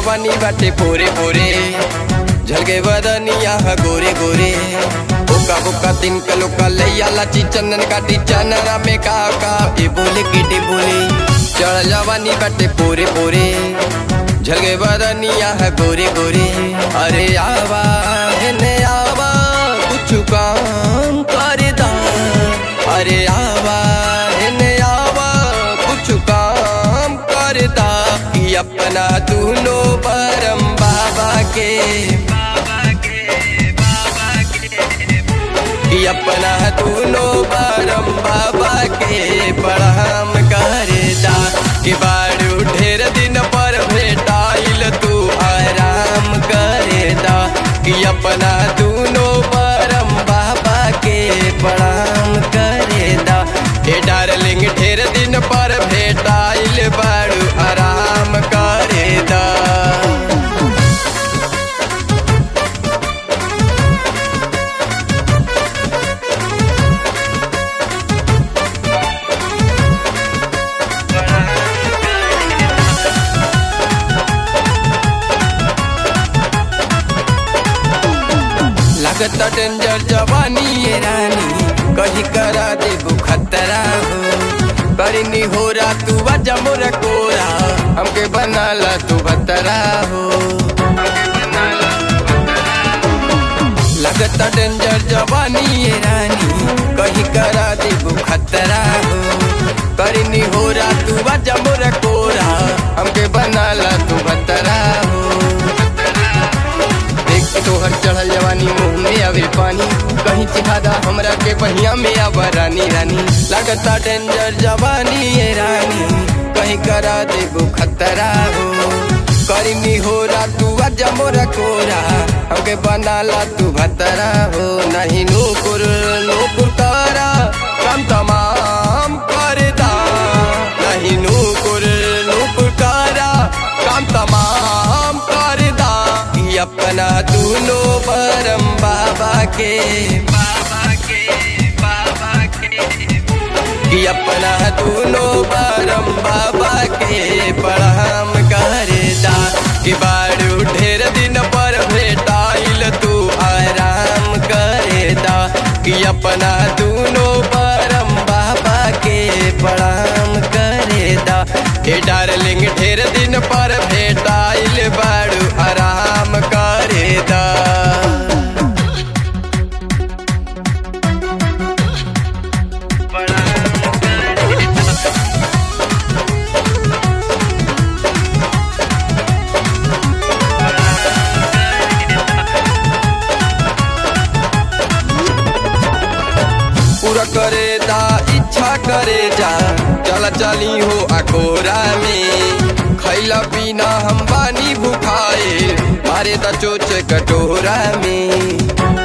जवानी बाटे पोरे पोरे झलके बदनिया ह गोरे गोरे बोका बोका दिन का लोका लैया लाची चंदन काटी चनरा में का का ए बोले गिटे बोले चढ़ जवानी बाटे पोरे पोरे झलके बदनिया ह गोरे गोरे अरे आवा हेने आवा कुछ काम कर दा अरे आवा हेने आवा कुछ काम कर दा कि अपना दूनो परम बाबा के कि अपना दूनो परम बाबा के प्रणाम कर दा कि बारू ढेर दिन पर भेटाइल तू आराम करे दा कि अपना दूनो परम बाबा के प्रणाम करे दा हे डार्लिंग ढेर दिन पर भेटाइल बारू आराम करे दा लगता डेंजर जवानी ये रानी कहीं करा दे खतरा हो करनी हो रा तू बजा मोरा कोरा हमके बनाला तू बतरा हो लगता डेंजर जवानी ये रानी कहीं करा दे खतरा हो करनी हो रा तू बजा मोरा कोरा हमके बनाला तू बतरा हो देख के तोहर चढ़ल जवानी मुंह में आवे पानी कहीं चिहादा हमरा के बहिया में आवा रानी रानी लगता डेंजर जवानी ये रानी कहीं करा देबो खतरा हो करीनी हो रा तू अजा मोरा कोरा हमके बनाला तू भतरा हो नहीं नूपुर नूपुर तारा काम तमाम कर दा नहीं नूपुर नूपुर तारा काम तमाम कर दा कि अपना दूनो परम बाबा के बाबा के बाबा के कि अपना दूनो परम बाबा के प्रणाम करे दा कि बारू ढेर दिन पर भेटाइल तू आराम करे दा कि अपना दूनो परम बाबा के प्रणाम करे दा हे डार्लिंग ढेर दिन पर भेटाइल बारू आराम करे दा पूरा करे दा इच्छा करे जा चला चली हो अकोरा में खैला पीना हम बानी भुखाए मारे दा चोच कटोरा में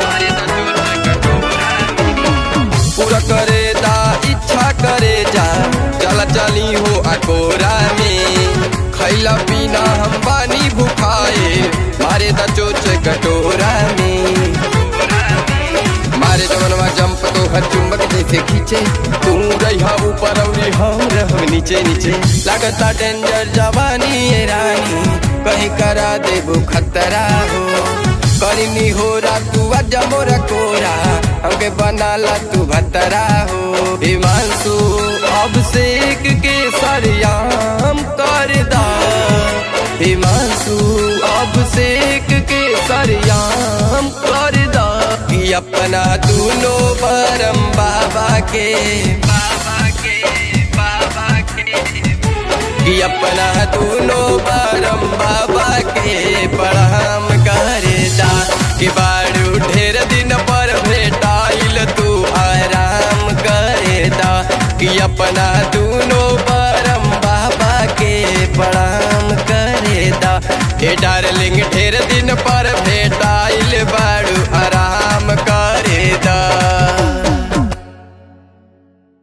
पूरा करे दा इच्छा करे जा चला चली हो अकोरा में खैला पीना हम बानी भुखाए मारे दा चोच कटोरा में मारे जवनवा जंप तो हर चुंबक जैसे खींचे तू रहा ऊपर और हम रह नीचे नीचे लगता डेंजर जवानी ये रानी कहीं करा देबो खतरा हो करनी हो रा तू अजा मोरा कोरा हमके बनाला तू भतरा हो हिमांशु अभिषेक के सरियाम कर दा हिमांशु अभिषेक के सरियाम कर दा कि अपना दूनो परम बाबा के बाबा के बाबा के कि अपना दूनो परम बाबा के प्रणाम करे दा कि बारू ढेर दिन पर भेटाइल तू आराम करे दा कि अपना दूनो परम बाबा के प्रणाम करे दा हे डार्लिंग ढेर दिन पर भेटाइल